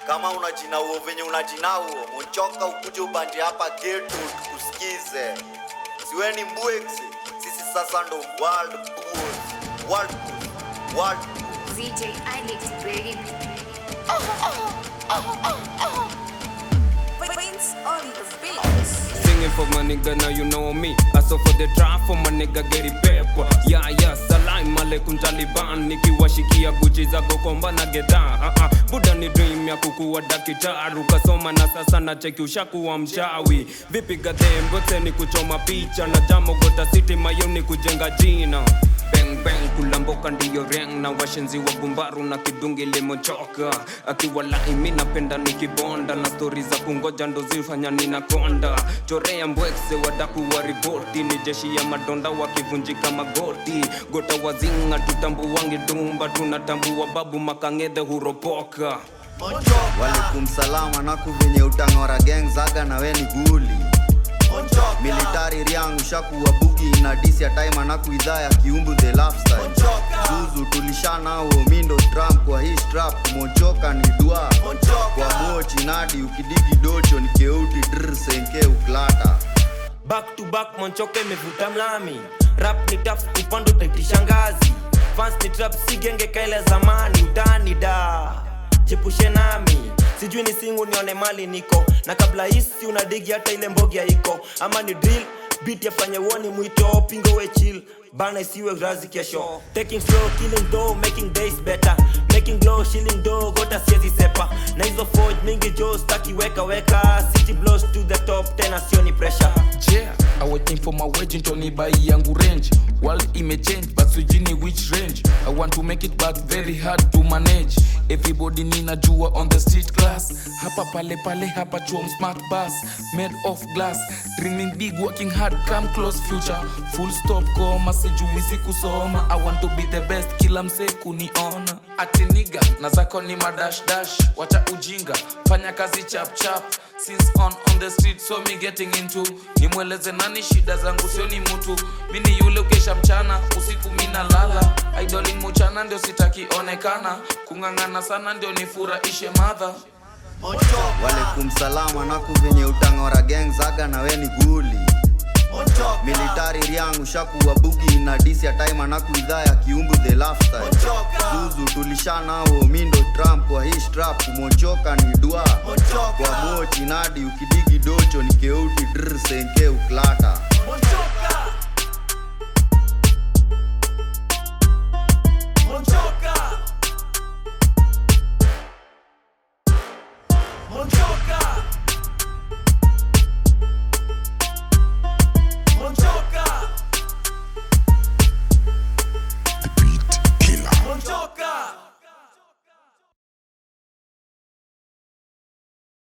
kama unajinauo venye unajinauo monchoka ukuje ubanje hapa geto tukusikize siweni mbwexi sisi sasa ndo world boss world boss world boss ZJ Alex, baby. Prince on the beat. Singing for my nigga, now you know me. I saw for the trap for my nigga, get it paper. Yeah, yeah, salam alaikum Taliban. Nikiwashikia guchi zako komba na geta. Uh -uh. Buda ni dream ya kukuwa dakitaru. Kasoma na sasa na cheki ushakuwa mchawi. Vipi gadhe mbote ni kuchoma picha. Na jamo gota city mayoni kujenga jina. Bang bang kulamboka ndiyo reng na washenzi wa gumbaru na kidungi limochoka akiwa laimi napenda nikibonda na stori za kungoja ndo zifanya ninakonda chorea mbwekse wadaku wa ripoti ni jeshi ya madonda wakivunjika magoti gota wazinga tutambuwangi dumba tunatambua babu makangedhe huropoka walikum salama naku venye utang'ora gang zaga na we ni guli militari riang ushakuwa bugi na disi ya time anaku idhaa ya kiumbu the lifestyle zuzu tulishanao mindo trump kwa hii strap mochoka ni dua kwa mochi nadi ukidigi docho ni keuti dr senke uklata back to back monchoka imevuta mlami rap ni taf upando taitisha ngazi fans ni trap si genge kaile zamani utani da jepushe nami sijui ni singu nione mali niko na kabla hisi unadigi hata ile mbogi haiko ama ni drill beat yafanye uoni mwito pingo we chill bana isiwe razi kesho taking slow killing dough making days better making glow shilling dough gota siezi sepa na hizo forge mingi jo staki weka weka city blows to the top tena sioni pressure yeah i waiting for my wage ntoni bai yangu range world imechange but sijini which range i want to make it but very hard to manage everybody ninajua on the street class hapa pale pale hapa chuom smart bus made of glass dreaming big working hard come close future full stop koma sijuisi kusoma i want to be the best kila msee kuniona ati niga na zako ni madash dash wacha ujinga fanya kazi chap chap since on on the street so me getting into nimweleze nani shida zangu sio ni mtu mini yule ukesha mchana usiku mina lala idolin muchana ndio sitakionekana kung'ang'ana sana ndio nifurahishe madha walikum salama naku venye utang'ora gang zaga na we ni guli militari riang ushakuwa bugi na disi ya time anaku idhaa ya kiumbu the lifestyle zuzu tulishanao mindo trump kwa hii strap kumochoka ni dua kwa mochi nadi ukidigi docho ni keuti dr senke uklata